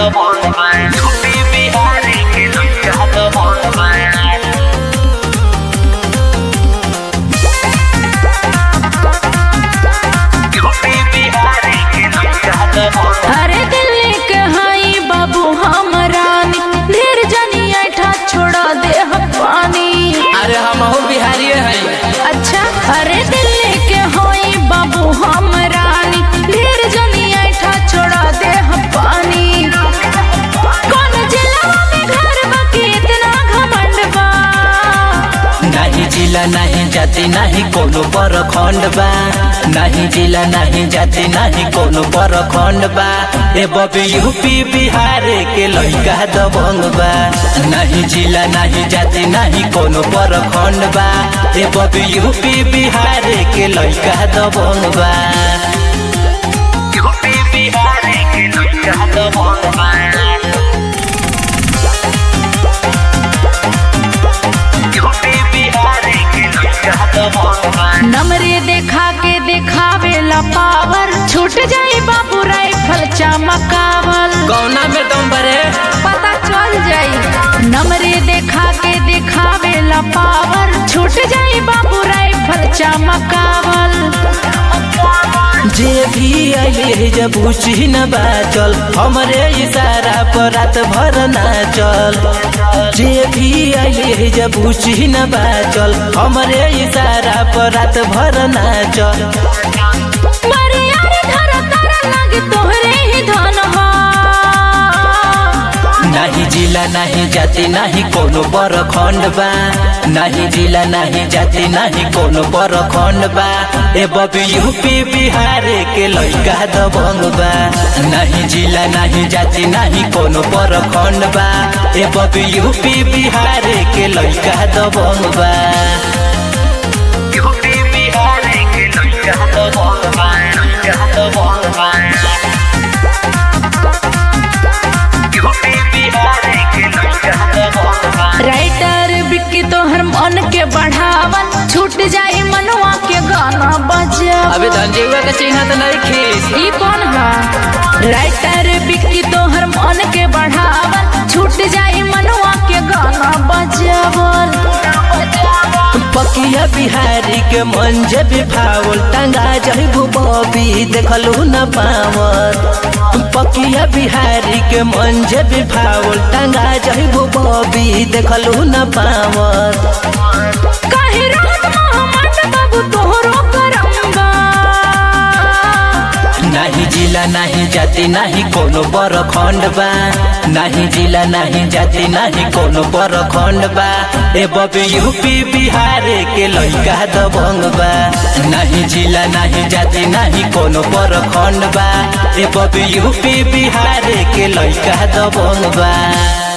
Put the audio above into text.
दबंग बा यूपी बिहार के लइका दबंग बा यूपी बिहार के लइका दबंग अरे दिल्ली के हई बाबू हम रानी ढेर जनी ऐठा छोड़ा दे हम पानी अरे हम बिहारी हैं अच्छा अरे दिल्ली के हई बाबू हम रानी ढेर जनी ऐठा छोड़ा दे हम पानी कौन जिला में घर बा के इतना घमंड बा नहीं जिला नहीं जाति नहीं कोनो परखंड बा नहीं जिला नहीं जाति नहीं कोनो परखंड बा ए बबी यूपी बिहार के लइका दबंग बा नहीं जिला नहीं जाति नहीं कोनो परखंड बा ए बबी यूपी बिहार के लइका दबंग बा यूपी बिहार के लइका दबंग बा यूपी बिहार के लइका दबंग बा नमरे देखा के देखावे ला पावर छूट जाई बाबू राइफल चमकावल कौना में दम बरे पता चल जाई नमरे देखा के देखावे ला पावर छूट जाई बाबू राइफल चमकावल जे भी आइले जब पूछी न बाचल हमरे इशारा पर रात भर नाचल जे भी आइले जब पूछी न बाचल हमरे इशारा पर रात भर नाचल मरे यार धर कर लगी तोहरे ही धन हा नहीं जिला नहीं जाति नहीं कोनो बरखंड बा नहीं जिला नहीं जाति नहीं कोनो बरखंड बा ए बबी यूपी बिहार के लइका दबंग बा नहीं जिला नहीं जाति नहीं कोनो बरखंड बा ए बबी यूपी बिहार के लइका दबंग बा यूपी बिहार के लइका दबंग बा लइका दबंग बा यूपी बिहार के लइका दबंग बा राइटर बिक्की तोहर मन के बढ़ावल छूट जाई मनवा के गाना बजावल अबे धनजीवा का चिन्ह तो नहीं खीस ई कौन हा राइटर बिक्की तोहर मन के बढ़ावल छूट जाई मनवा के गाना बजावल पकिया बिहारी के मंज भी फावल टंगा जइबू बबी देखलू न पावल पकिया बिहारी के मंज भी फावल टंगा जइबू बबी देखलू न पावल काहे रात मोहम्मद बाबू तोहरो करम्बा नहीं जिला नहीं जाति नहीं कोनो बरखंड बा नहीं जिला नहीं जाति नहीं कोनो बरखंड बा ए बबी यूपी बिहार के लइका दबंग बा नहीं जिला नहीं जाति नहीं कोनो बरखंड बा ए बबी यूपी बिहार के लइका दबंग बा